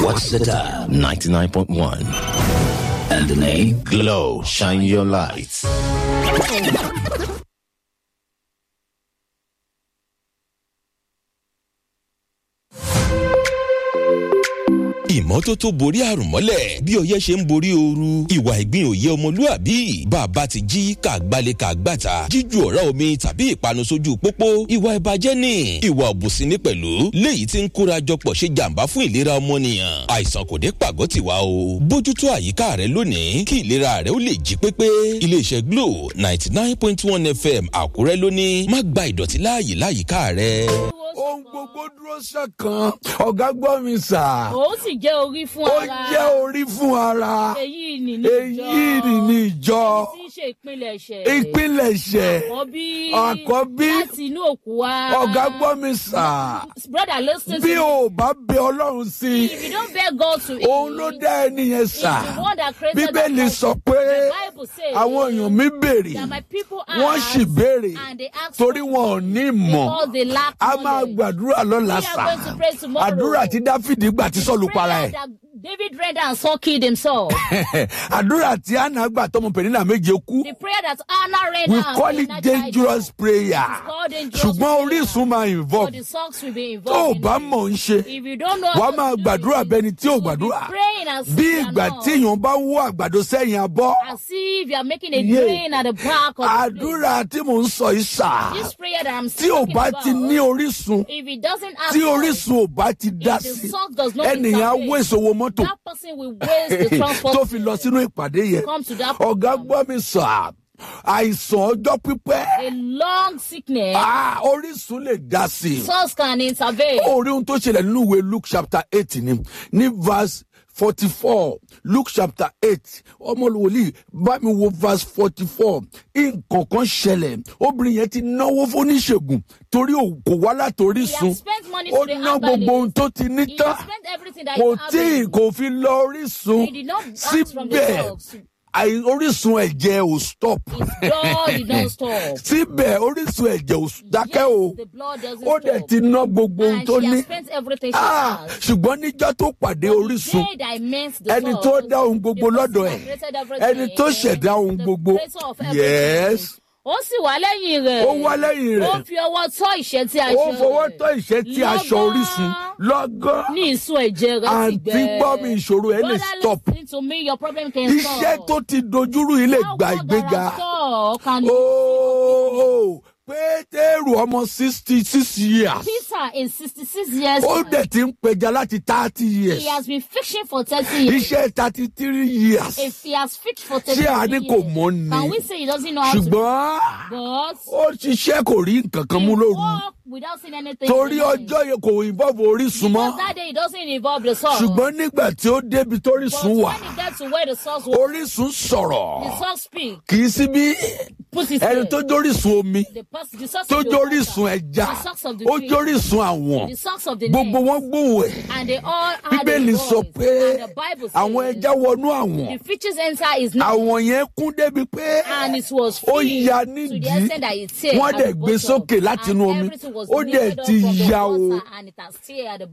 What's the time? 99.1. And the name? Glow, shine your lights. ìmọ́tótó borí àrùn mọ́lẹ̀ bí ọyẹ́ ṣe ń borí ooru ìwà ìgbín òye ọmọlúàbí bàbá ti jí kàgbálẹ̀ kàgbàtà jíju ọ̀rá omi tàbí ìpanu sójú pópó ìwà ìbàjẹ́ ni ìwà òbùsí ní pẹ̀lú léyìí tí ń kóra jọpọ̀ ṣe jàǹbá fún ìlera ọmọnìyàn àìsàn kò dé pàgọ́ tiwa o bójútó àyíká rẹ lónìí kí ìlera rẹ ó lè jí pépé iléeṣẹ́ glo ninety nine point one fm àkúrẹ́ lónìí má gba ìdọ̀tí láàyè láyìíká rẹ. ohun gbogbo dúró ṣọ̀kan ọ̀gá gbọ́ mi sà. ó sì jẹ́ orí fún ó ara. jẹ́ orí fún ara. èyí ni ní ìjọ. èyí ni ní ìjọ. tí ń ṣe ìpilẹ̀ṣẹ̀. ìpilẹ̀ṣẹ̀. àkọ́bí. àkọ́bí. láti inú òkú wa. ọ̀gá gbọ́ mi sà. brother listen to bí me. o bá bẹ ọlọ́run sí i. if you don't beg God to eat. òun ló dá ẹni yẹn sà. He's the one that created bíbélì that sọ pé The Bible says àwọn èèyàn mi béèrè that my people wọ́n ask sì béèrè and they ask torí for wọn ò ní mọ̀ because they lack a máa knowledge. gbàdúrà lọ́la We are sà going to pray tomorrow. àdúrà tí dáfídì gbà tí sọ́ọ̀lù para Prayer ẹ̀ that David read and Saul killed himself. àdúrà tí anna gbà tọmọ pẹ̀lú méje kú the prayer that Anna read we and call it dangerous prayer called dangerous ṣùgbọ́n prayer. orísun máa But involve the socks will be tó o involved. bá in it. mọ̀ ń ṣe If you don't know wàá how máa to do gbàdúrà it, bẹni tí ò you will be gbàdúrà praying as bí if you are ìgbà not. tí èèyàn bá wó àgbàdo sẹ́yìn abọ́ As if you are making a Yeah. drain at the back of the àdúrà tí mò ń sọ yìí sà plate. This prayer that I'm tí ò speaking bá about, ti ní orísun if it doesn't have tí salt, orísun ò bá ti dá if the sí salt does not ẹnìyàn á intervene, wé ìṣòwò mọ́tò that person will waste the transport tó fi lọ sínú ìpàdé yẹn come to that ọ̀gá program. gbọ́ mi sà àìsàn ọjọ́ pípẹ́ a long sickness. ah, orísun lè dá sí i. Source can intervene. orí ohun tó ṣẹlẹ̀ nínú ìwé luke chapter eight ni ní verse forty four luke chapter eight ọmọlúwòlì bá mi wo verse forty four nǹkan kan ṣẹlẹ̀ obìnrin yẹn ti náwó fóníṣègùn torí ò- kò wá látòrí He sun has spent money ó to the ná gbogbo ohun herbalist. tó ti ní He tán has spent everything that kò he has tí been- kò fi lọ orísun He did not ask from the síbẹ̀ source. àì- orísun ẹ̀jẹ̀ ò stop His blood did not stop. síbẹ̀ orísun ẹ̀jẹ̀ ò dákẹ́ o Yes, the blood doesn't ó dẹ̀ stop. ti ná gbogbo ohun And tó she ní has spent everything she Ah, has. ṣùgbọ́n níjọ́ tó pàdé orísun The day that I met the ẹni source, tó dá ohun gbogbo the person lọ́dọ̀ that ẹ̀ created everything, ẹni tó ṣẹ̀dá ohun the gbogbo creator of everything. yes ó sì wá lẹ́yìn rẹ̀. ó wá lẹ́yìn ó rẹ̀ fi ọwọ́ tọ́ ìṣẹ́ tí a ó ṣe fọwọ́ rẹ̀. tọ́ ìṣẹ́ tí aṣọ Lọ́gán orísun lọ́gán ní ìsun ẹ̀jẹ̀ rẹ̀ ti àǹtí gbẹ. gbọ́ mi ìṣòro ẹ lè Brother, stop listen to me, your problem can iṣẹ́ stop. tó ti dojúrú yìí lè How gba God ìgbéga has stop can ooo pétérù ọmọ sixty six years Peter in sixty-six years ó dẹ̀ ti ń pẹja láti thirty years he has been fishing for thirty years. iṣẹ́ thirty three years If he has fished for thirty ṣé a ní kò years, mọ́ ni can we say he doesn't know how to ṣùgbọ́n but ó ṣiṣẹ́ kò rí nǹkan kan mú he lóru walk without seeing anything. torí in the morning. ọjọ́ yẹn kò involve orísun mọ́ Because that day it doesn't involve the source. ṣùgbọ́n nígbà tí ó débi but tórísun wà when he gets to where the source was, orísun sọ̀rọ̀ the source speak. kì í sí bí Put his ẹni head. tó jórísun omi The person, the source tó of the jórísun water, ẹja the source of the ó tree, jórísun àwọn the source of the gbogbo net, wọn gbóhùn ẹ̀ and they all had a bíbélì voice. sọ pé and the Bible says, àwọn ẹja wọnú àwọn the fishes enter his net, àwọn yẹn kún débi pé and it was ó filled ya to the nídìí extent that it teared wọ́n at dẹ̀ the gbé bottom, sókè láti and inú omi everything was ó dẹ̀ lifted up ti from the ya o water, and it has teared at the